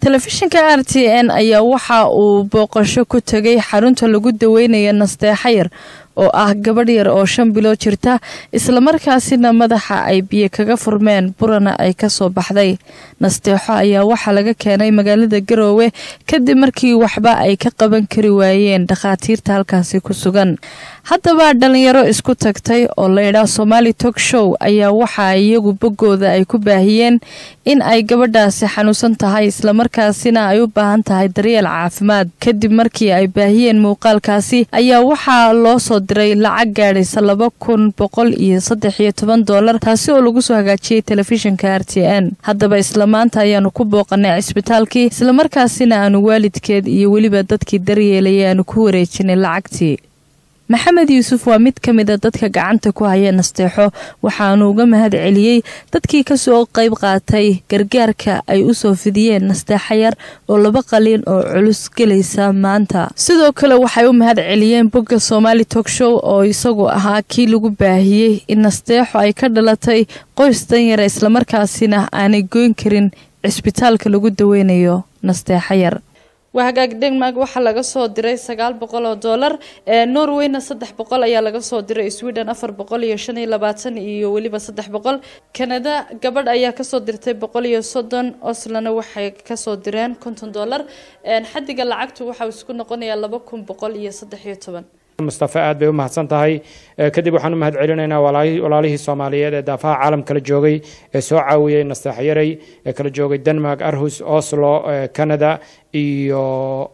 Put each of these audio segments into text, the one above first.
telefishinka r t n ayaa waxa uu booqasho ku tegay xarunta lagu daweynaya nasteexayar oo ah gabadh yar oo shan bilood jirta islamarkaasina madaxa ay biyo kaga furmeen burana ay kasoo baxday nasteexo ayaa waxaa laga keenay magaalada garoowe kadib markii waxba ay ka qaban kari waayeen dhakhaatiirta halkaasi ku sugan haddaba dhalinyaro isku tagtay oo laydhaa somaali tog show ayaa waxaa iyagu boggooda ay ku baahiyeen in ay gabadhaasi xanuunsan tahay islamarkaasina ay u baahan tahay daryeel caafimaad kadib markii ay baahiyeen muuqaalkaasi ayaa waxaa loo soo diray lacag gaadhaysa laba kun boqol iyo saddex iyo toban doolar taasi oo lagu soo hagaajiyey telefishinka r t n haddaba isla maanta ayaanu ku booqanay cisbitaalkii islamarkaasina aanu waalidkeed iyo weliba dadkii daryeelaya aanu ku wareejinay lacagtii maxamed yuusuf waa mid ka mida dadka gacanta ku haya nasteexo waxaanu uga mahad celiyey dadkii kasoo qayb qaatay gargaarka ay u soo fidiyeen nasteexo yar oo laba qaliin oo culus gelaysa maanta sidoo kale waxay u mahad celiyeen bogga somaali tog show oo isagu ahaa kii lagu baahiyey in nasteexo ay ka dhalatay qoys danyara islamarkaasina aanay goyn karin cisbitaalka lagu daweynayo nasteexo yar waa hagaag denmark waxaa laga soo diray sagaal boqol oo doolar norwayna saddex boqol ayaa laga soo diray sweden afar boqol iyo shan iyo labaatan iyo weliba saddex boqol canada gabadh ayaa kasoo dirtay boqol iyo soddon oslana waxay kasoo direen konton doolar xadiga lacagtu waxau isku noqonayaa laba kun boqol iyo saddex iyo toban mustafe aad bay u mahadsan tahay kadib waxaan u mahad celinaynaa walaalihii soomaaliyeed ee daafaha caalam kala joogay ee soo caawiyey nasteexyaray ee kala joogay denmark arhus oslo canada iyo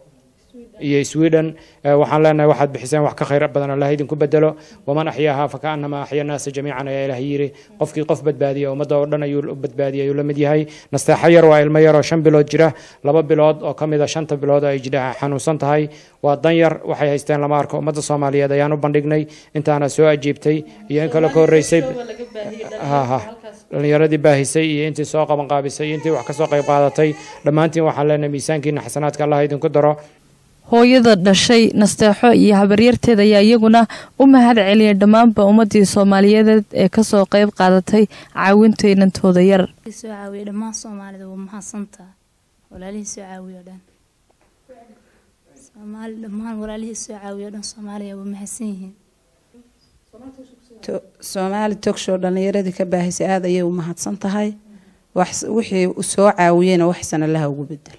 iyo sweden waxaan leenahay waxaad bixiseen wax ka khayr badan allah idinku bedelo waman axyaaha fakaanama axya naasa jamiican ayaa ilaah yiri qofkii qof badbaadiya ummadda oo dhan ayuu badbaadiyay ayuu la mid yahay nasteexo yar waa ilmo yar oo shan bilood jira laba bilood oo ka mid a shanta bilood ay jidha xanuunsan tahay waa dan yar waxay haysteen lama arko ummadda soomaaliyeed ayaan u bandhignay intaana soo ajiibtay iyo in kale ka horreysay dhalinyaradii baahisay iyo intii soo qabanqaabisay iyo intii wax kasoo qayb qaadatay dhammaantiin waxaan leenahay miisaankiina xasanaadka allah idinku daro hooyada dhashay nasteexo iyo habaryarteed ayaa iyaguna u mahad celiyay dhammaanba ummadii soomaaliyeed ee kasoo qayb qaadatay caawinta inantooda yar soo caawiya dhammaan soomaalida waa mahadsantaa walaalihii soo caawiyo dhan soomaali dhammaan walaalihii soo caawiyo dhan soomaaliya waa mahadsan yihiin soomaali togshow dhallinyaradii ka baahisay aada ayay u mahadsan tahay wixii soo caawiyeyna waxsan allaha ugu bedel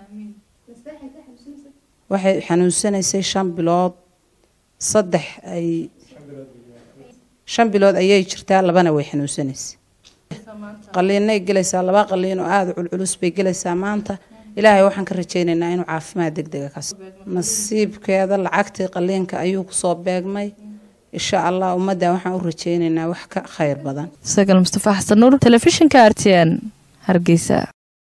waxay xanuunsanaysay shan bilood saddex ay shan bilood ayay jirtaa labana way xanuunsanaysay qaliinay gelaysaa laba qaliin oo aada culculus bay gelaysaa maanta ilaahay waxaan ka rajaynaynaa inuu caafimaad deg dega kas nasiibkeeda lacagtii qaliinka ayuu kusoo beegmay insha allah ummadda waxaan u rajaynaynaa wax ka khayr badan sagal mustafa xasan nuur telefishinka r t n hargeysa